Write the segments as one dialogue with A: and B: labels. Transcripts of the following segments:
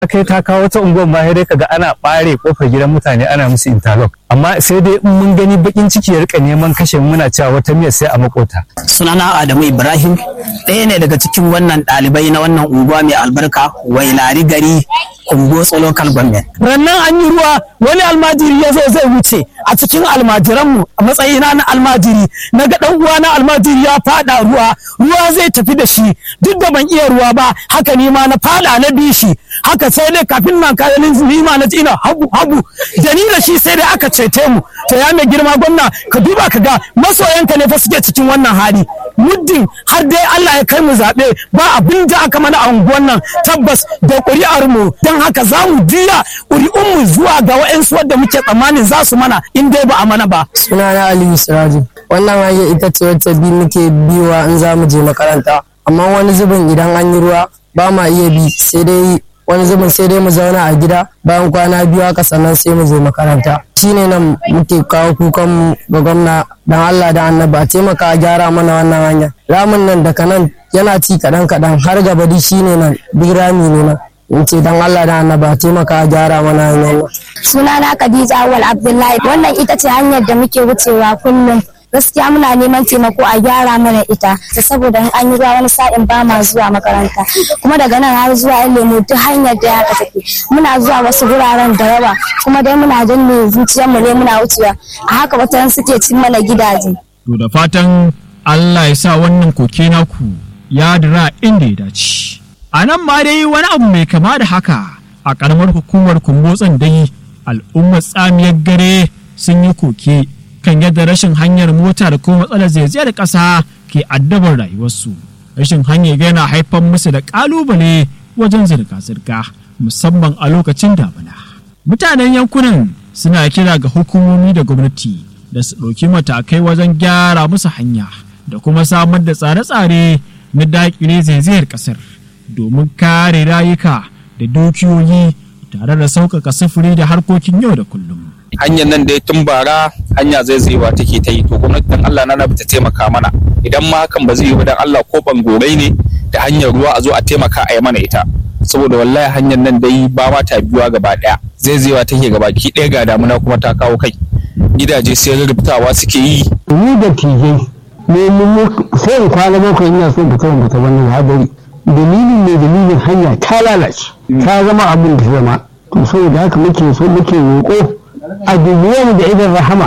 A: kai ta kawo wata unguwar ma sai dai kaga ana bare kofar gidan mutane ana musu interlock amma sai dai in mun gani bakin ciki ya rika neman kashe muna cewa wata miyar sai a makota
B: sunana Adamu Ibrahim ɗaya ne daga cikin wannan ɗalibai na wannan unguwa mai albarka wailari gari Kumbotso local government. Rannan an yi ruwa wani almajiri ya zo zai wuce a cikin almajiranmu a matsayina na almajiri na ga ɗan uwa na almajiri ya fada ruwa ruwa zai tafi da shi duk da ban iya ruwa ba haka ni ma na fada na bi shi haka sai dai kafin nan kayan ni ma na ji ina habu habu da ni da shi sai dai aka cete mu to ya mai girma gwamna ka duba ka ga masoyanka ne fa suke cikin wannan hali muddin har dai Allah ya kai mu zaɓe ba abin da aka mana a unguwan nan tabbas da ƙuri'ar mu don haka za mu juya ƙuri'un mu zuwa ga wa'ansu wadda muke tsammanin za su mana in dai ba a mana ba.
C: Sunana Aliyu Siraji. Wannan hanyar ita ce wacce bi muke biwa in za mu je makaranta. Amma wani zubin idan an yi ruwa ba ma iya bi sai dai wani zubin sai dai mu zauna a gida bayan kwana biyu haka sannan sai mu je makaranta shine nan muke kawo kukan ga gwamna dan Allah da annabi a taimaka a gyara mana wannan hanya ramin nan daga nan yana ci kaɗan kaɗan har gaba di shine nan duk rami ne nan in ce dan Allah da annabi a taimaka a gyara mana hanyar nan
D: sunana Khadija Awal Abdullahi wannan ita ce hanyar da muke wucewa kullum gaskiya muna neman taimako a gyara mana ita saboda in an yi ruwa wani sa'in ba ma zuwa makaranta kuma daga nan har zuwa yan lemu duk hanyar da ya take muna zuwa wasu guraren da yawa kuma dai muna danne zuciyarmu ne muna wucewa a haka wata suke cin mana gidaje
E: to da fatan Allah ya sa wannan koke naku ya dira inda ya dace a nan ma dai wani abu mai kama da haka a karamar hukumar kumbotsan dai al'ummar tsamiyar gare sun yi koke kan yadda rashin hanyar mota da kuma matsalar zaizayar ƙasa ke addabar rayuwarsu rashin hanyar yana haifar musu da ƙalubale wajen zirga-zirga musamman a lokacin damina mutanen yankunan suna kira ga hukumomi da gwamnati da su ɗauki matakai wajen gyara musu hanya da kuma samar da tsare-tsare na daƙile zaizayar ƙasar domin kare rayuka da dukiyoyi tare da sauƙaƙa sufuri da harkokin yau da kullum.
F: hanyar nan dai tun bara hanya zai zaiwa take ta yi to gwamnati dan Allah na ta taimaka mana idan ma hakan ba zai yi ba dan Allah ko bangorai ne da hanyar ruwa a zo a taimaka a yi mana ita saboda wallahi hanyar nan dai ba ma ta biyuwa gaba daya zai zaiwa take gaba ki ɗaya ga damuna kuma ta kawo kai gidaje sai rubutawa suke yi
G: ni da tije ne mu sai in kwana bakwai ina so fita in fita wannan hadari dalilin ne dalilin hanya ta lalace ta zama abin da zama to saboda haka muke so muke roƙo a mu da idan rahama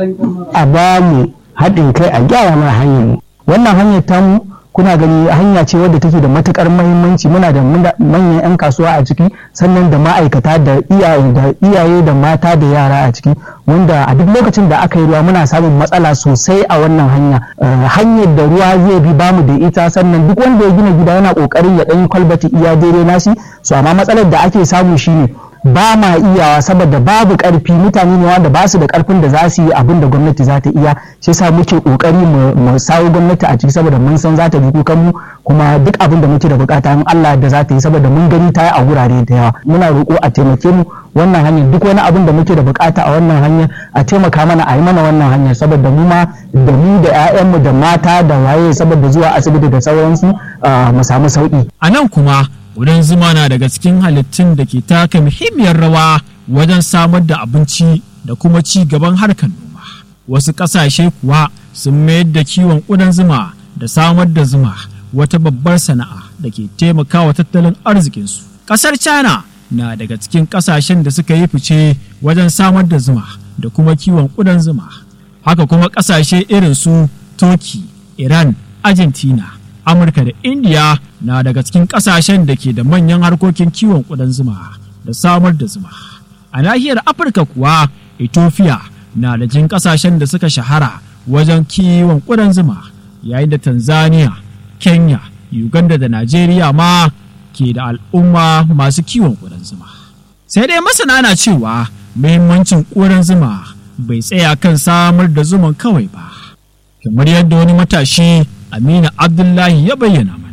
G: a ba mu haɗin kai a gyara mana hanyar mu wannan hanyar tamu kuna gani hanya ce wadda take da matukar mahimmanci muna da manyan 'yan kasuwa a ciki sannan da ma'aikata da iyaye da iyaye da mata da yara a ciki wanda a duk lokacin da aka yi ruwa muna samun matsala sosai a wannan hanya hanyar da ruwa zai bi bamu da ita sannan duk wanda ya gina gida yana kokarin ya ɗan kwalbati iya daidai nashi so amma matsalar da ake samu shine ba ma iyawa saboda babu karfi mutane ne wanda ba su da karfin da za su yi abin da gwamnati za ta iya shi yasa muke kokari mu sawo gwamnati a ciki saboda mun san za ta ji kukan mu kuma duk abin da muke da bukata in Allah da za ta yi saboda mun gani ta yi a gurare da yawa muna roƙo a taimake mu wannan hanyar duk wani abin da muke da bukata a wannan hanyar a taimaka mana a yi mana wannan hanyar saboda mu ma da mu da 'ya'yanmu da mata da waye saboda zuwa asibiti da sauransu mu samu sauki
E: a nan kuma Wurin zuma na daga cikin halittun da ke taka muhimmiyar rawa wajen samar da abinci da kuma ci gaban harkar noma. Wasu ƙasashe kuwa sun mayar da kiwon ƙudan zuma da samar da zuma wata babbar sana'a da ke taimakawa tattalin arzikinsu. Ƙasar China na daga cikin ƙasashen da suka yi fice wajen samar da zuma da kuma kiwon ƙudan zuma. Haka kuma ƙasashe irin su Turkey, Iran, Argentina, Amurka da Indiya na daga cikin ƙasashen da ke da manyan harkokin kiwon ƙudan zuma da samar da zuma. A nahiyar Afirka kuwa, Ethiopia na da jin ƙasashen da suka shahara wajen kiwon ƙudan zuma, yayin da Tanzania, Kenya, Uganda da Najeriya ma ke da al'umma masu kiwon ƙudan zuma. Sai dai masana na cewa muhimmancin ƙudan zuma bai tsaya kan samar da zuman kawai ba. Kamar yadda wani matashi Aminu Abdullahi ya bayyana mana.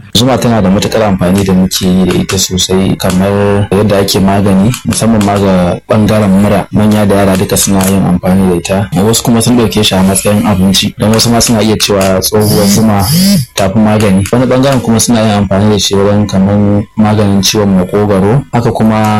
H: zuma tana da matukar amfani da muke yi da ita sosai kamar yadda ake magani musamman ma ga bangaren mura manya da yara duka suna yin amfani da ita wasu kuma sun dauke shi a matsayin abinci don wasu ma suna iya cewa tsohuwar zuma tafi magani wani bangaren kuma suna yin amfani da shi wajen kamar maganin ciwon makogwaro haka kuma